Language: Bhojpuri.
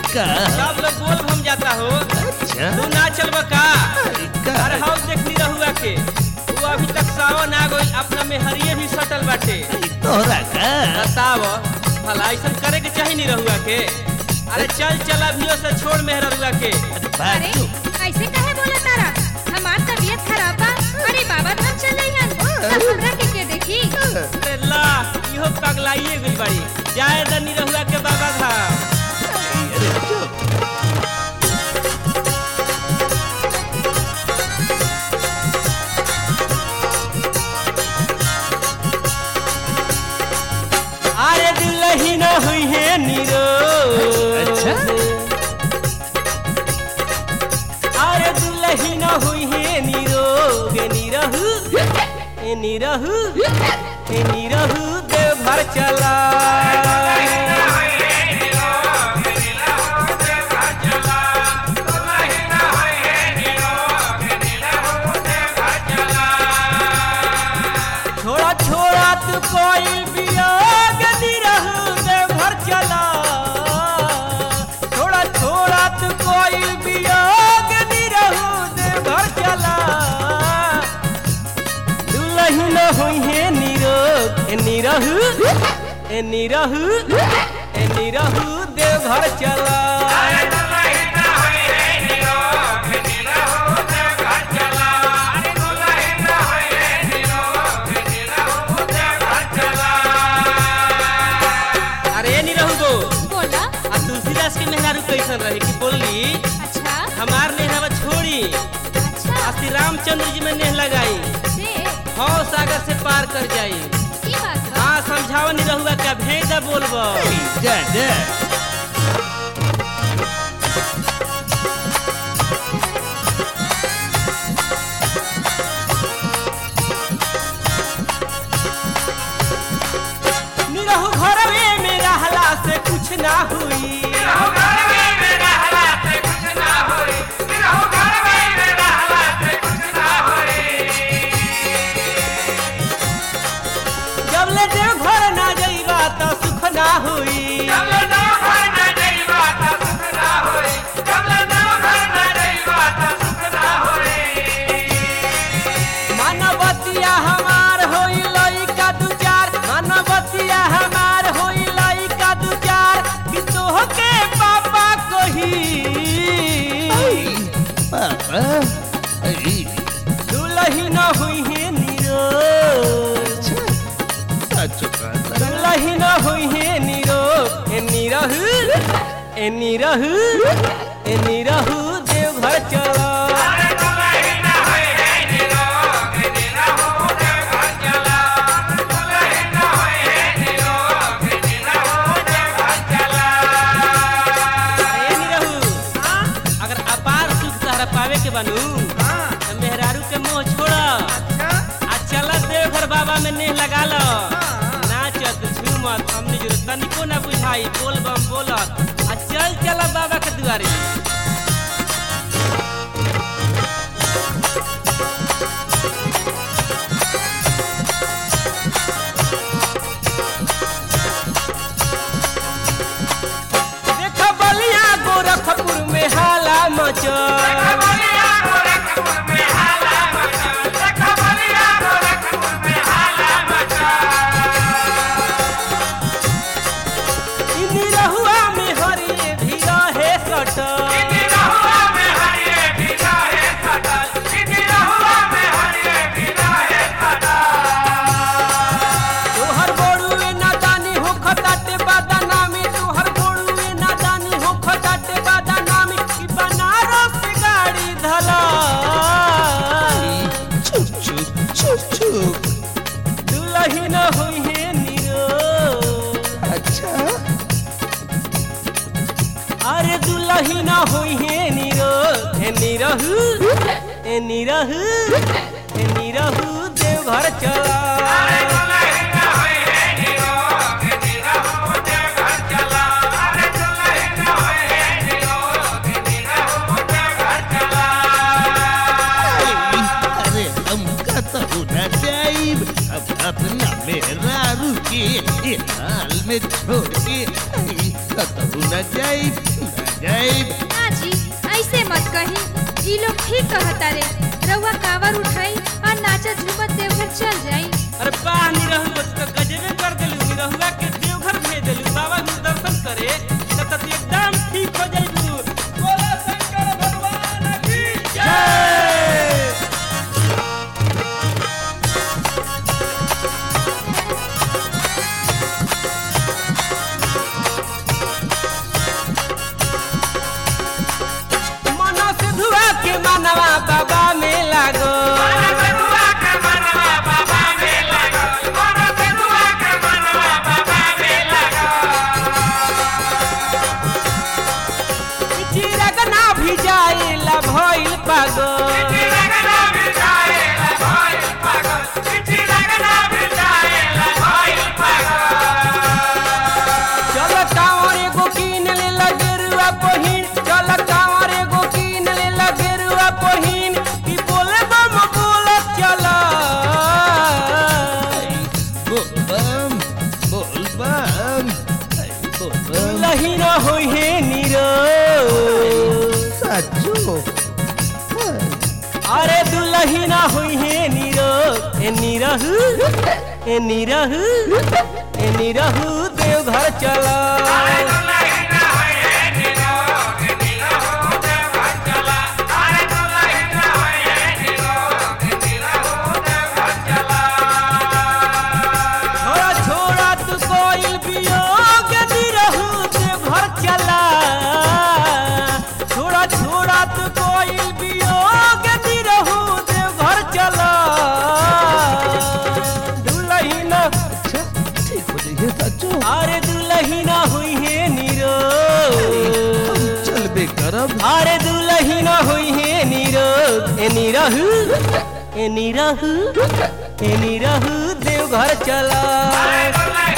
का सब लोग बोल भम जाता हो अच्छा तू ना चलबा का का अरे हाउ देखनी रहुआ के तू अभी तक सावन आ गई अपना में हरिये भी सटल बाटे तोहरा का बताव भला ऐसा करे के चाही नहीं रहुआ के अरे चल चल अभियो से छोड़ मेहर रहुआ के अरे बाजू ऐसे काहे बोला तारा हमार तबीयत खराब बा अरे बाबा धाम चले हन तब हमरा के के देखी अरे ला इहो पगलाइए गई बाड़ी जाए दनी रहुआ के बाबा धाम अरे चुप अरे दिल ही न हुई है नीरो अच्छा। अरे दिल ही न हुई है नीरो गे नीरहु ए नीरहु ए नीरहु देवघर चला छोड़ा छोड़ा तू कोई बियाग निरहु देवघर चला छोड़ा छोड़ा तू कोई बियाग निरहु देवघर चला दुलही न हुई है नीरोग ए निरहु ए निरहु ए निरहु देवघर चला अरे ए निरहु गो बोला आ तुलसीदास के मेहरारू कैसन रही कि बोली अच्छा हमार नेहवा छोड़ी अच्छा आ श्री रामचंद्र जी में नेह लगाई से हौ सागर से पार कर जाई की बात बा हाँ समझावा नहीं रहुआ क्या भेज दा बोलबो जा जा निरहु घरवे में रहला से कुछ ना हुई जब ले देव घर ना जाइबा त सुख ना हुई मानवतिया हमार होई लइका दू चार मानवतिया हमार होई लइका दू चार कि तोहके पापा कही पापा अरे दुलही न हुई है नीरो अच्छा सच का दुलही न हुई है नीरो ए नीरहु ए नीरहु ए नीरहु देवघर चला ए निरहु अगर अपार सुख तहरा पावे के बनू तो मेहरारू के मुंह छोड़ आ चल देवघर बाबा में नेह लगा लो नाचत झूमत हमने जो तनिको ना बुझाई बोल बम बोलत आ चल चल बाबा के दुआरे देख बलिया गोरखपुर में हाला मचल इ निरहुआ में हरिये भी रहे सटल तोहर बोड़ुए नादानी हो खटाटे बादानामी तोहर बोड़ुए नादानी हो खटाटे बादानामी ई बनारस के गाड़ी धला चुप चुप चुप चुप दुलही न हुई है नीरो अच्छा अरे दुलही न हुई है नीरो ए नीरहु ए नीरहु ए नीरहु देवघर चला अरे हम कहता ना जाइब अब अपना मेरा रुके ये हाल में छोड़ के कहता ना जाइब ना जाइब ना जी ऐसे मत कही ई लोग ठीक कहता रे रउआ कावर उठाई और नाचत झूमत देवघर चल जाई अरे बा निरहु बस तो गजबे कर देलू निरहुआ के देवघर भेज देलू बाबा के दर्शन करे तब तक एकदम ठीक हो जाइबू बोला शंकर भगवान की जय मना से धुआ के मनवा बाबा में लागो चिरग ना भी जाइला भइल पागो चल कांवर एगो कीन ले लगेरुआ पहिन चल कांवर एगो कीन ले लगेरुआ पहिन ई बोले बम बोलत चल बोल बम बोल बम बोल बम लही न होई हे नीरो साचो अरे दुलही ना होई हे नीरो ए नीरहु ए नीरहु ए नीरहु देवघर चला छोड़ा छोड़ा तू कोई वियोग निरहु देवघर चला छोड़ा छोड़ा तू कोई वियोग निरहु देवघर चला दुलही ना अच्छा ठीक हो जाइए साचो अरे दुलही ना हुई है नीरो हम चलबे करब अरे दुलही ना हुई है नीरो ए नीरहु ए नीरहु ए नीरहु देवघर चला